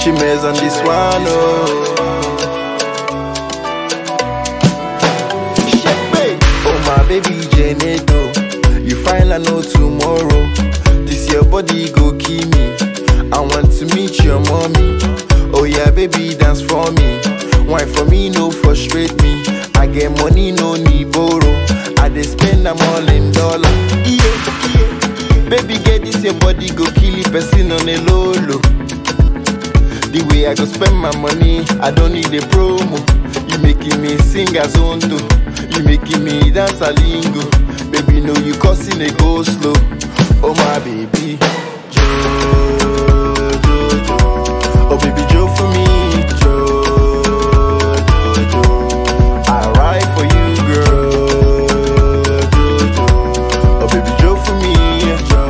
Chimes on this one, oh. Shepe. Oh my baby Janeto, you find I know tomorrow. This your body go kill me. I want to meet your mommy. Oh yeah, baby dance for me. Wine for me, no frustrate me. I get money, no need borrow. I dey spend am all in dollar. Yeah, yeah. Baby, get this your body go kill it, person on a low low. The way I go spend my money, I don't need a promo. You making me sing as onto. You making me dance a lingo. Baby, know you causing a go slow. Oh my baby, Jo, Jo, Jo. Oh baby, Jo for me, Jo, Jo, Jo. I ride for you, girl. Jo, Jo. Oh baby, Jo for me, Jo,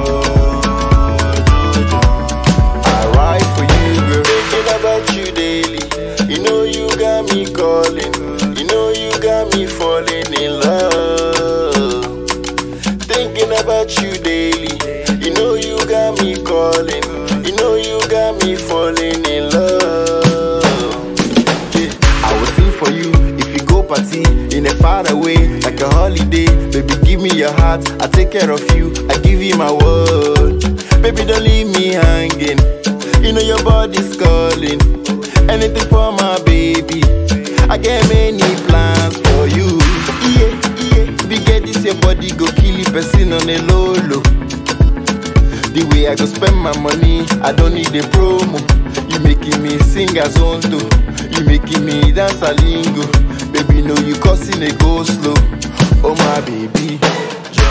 Jo, Jo. I ride for you, girl. Thinking about you daily. You know you got me calling. You know you got me falling in love. Thinking about you daily. You know you got me calling. You know you got me falling in love. Yeah, I will sing for you if you go party in a far away, like a holiday. Baby, give me your heart, I take care of you, I give you my word. Baby, don't leave me hanging. You know your body's calling. Anything for my baby. I get many plans for you. Yeah, yeah. Be get this your body go kill it, person on a low low. The way I go spend my money, I don't need a promo. You making me sing as onto. You making me dance a lingo. Baby, know you causing a go slow. Oh my baby. Jo,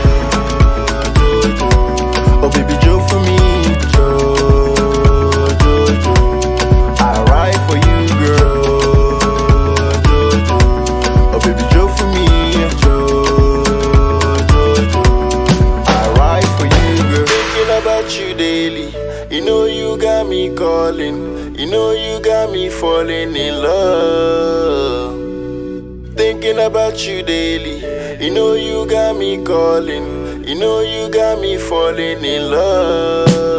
Jo, Jo. Oh baby, Joe for me. Jo, Jo, Jo. I ride for you, girl. Jo, Jo. Oh baby, Joe for me. Jo, Jo, Jo. I ride for you, girl. Thinking about you daily. You know you got me calling. You know you got me falling in love. Thinking about you daily. You know you got me calling. You know you got me falling in love.